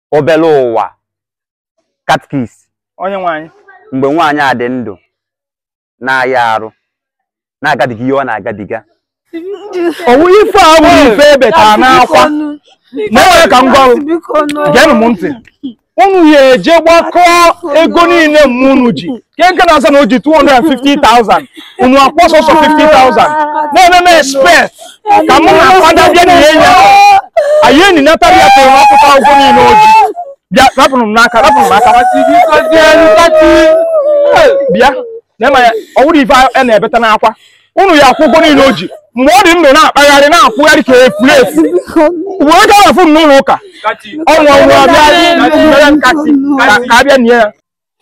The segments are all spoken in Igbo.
obere ụwa katkis onye nwe anyị mgbe nwaanyị a dị ndụ na-aya arụ na-agabiga ihe ọ na-agabiga owu ife a bụ ife ebetara n'akwa na enwere ka m gwa unu geenụ m ntị unu ya eje gbakọọ ego niile mma unu ji nke nke na-asa na o ji 250,000 unu akpọ sọsọ 50,000 na-eme expect ka mụ na fada bịa na ihe ya anyị enyi natara ya tụrụ n'ọkụta ụgwọ niile o ji bịa rapụrụ m n'aka rapụrụ m n'aka bịa na-ema ya ọ wụrụ ife a na-ebeta n'akwa unu ya akwụ ụgwọ niile o ji mgbe ọ dị ndụ na-akpagharị na-akwụgharị ka efuru efu wee gaa na fon n'ụlọ ụka ọnwa ọnwa bịa mere nkatị ka ka a bịa nie ya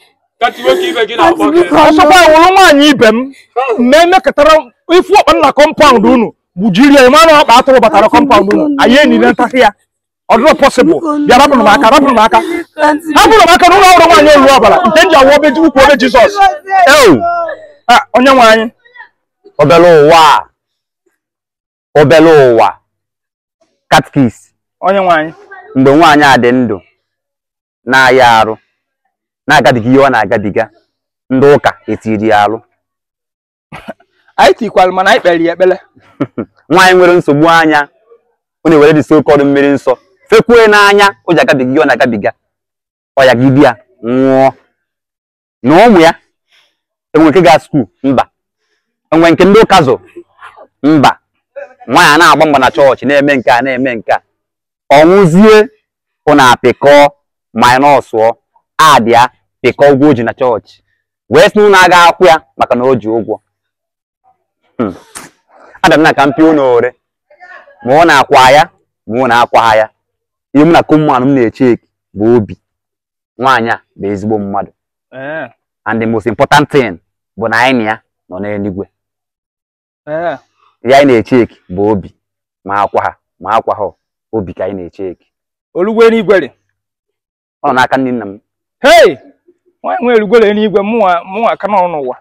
ọsọkwa wụrụ nwaanyị ibe m ma emekọtara ifu ọkpa na kọmpaụnd unu gbujiri ya ịma na ọkpa atụrụ batara kọmpaụnd unu anyị enile ntakị ya ọ dịrọ pọsịbụl bịa rapụrụ m aka rapụrụ m aka hapụrụ m aka n'ụlọ ọrụ nwaanyị olu ọbara nke m ji awụ obe ukwu obe jizọs ewu Ah, onye nwe anyị obere ụwa a, obere ụwa katkis onye nwe anyị mgbe nwaanyị a dị ndụ na-aya arụ na-agabiga ihe ọ na-agabiga ndị ụka etiri ya arụ anyị tikwara mana anyị kpere ya ekpere nwaanyị nwere nsogbu anya ọ na-ewere dị sokọdụ mmiri nsọ fekwue n'anya o ji agabiga ihe ọ na-agabiga ọ ya gidi ya nwụọ na ụmụ ya enwe nke gaa skuul mba enwe nke ndị ụka zụ mba nwaanyị a na-agba mgba na chọọchị na-eme nke a na-eme nke a ọnwụzie ụna apịkọọ minọsụọ adịa pịkọọ ụgwọ o ji na chọọchị wee sị na ụnụ aga akwụ ya maka na o ji ụgwọ Hmm. Adam na ka mpi ụnụ ore ma ọ na-akwa ya ma ọ na-akwa ya ihe m na kọmmanụ m na-echeki bụ obi nwaanyị a bụ ezigbo mmadụ ee and the most important thing bụ na anyị na ya nọ n'eluigwe ee ihe anyị na-echeki bụ obi ma akwa ha ma akwa ha obi ka anyị na-echeki olugwe n'igwere ọ nọ n'aka ndị nna m hei nwaanyị nwe erugwere n'igwe mụnwa mụnwa aka nọ n'ụwa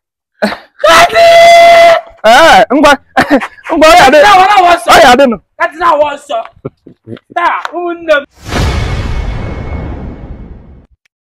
ee ngwa ngwa ọ ya dị ọ ya dịnụ That is how I was. That,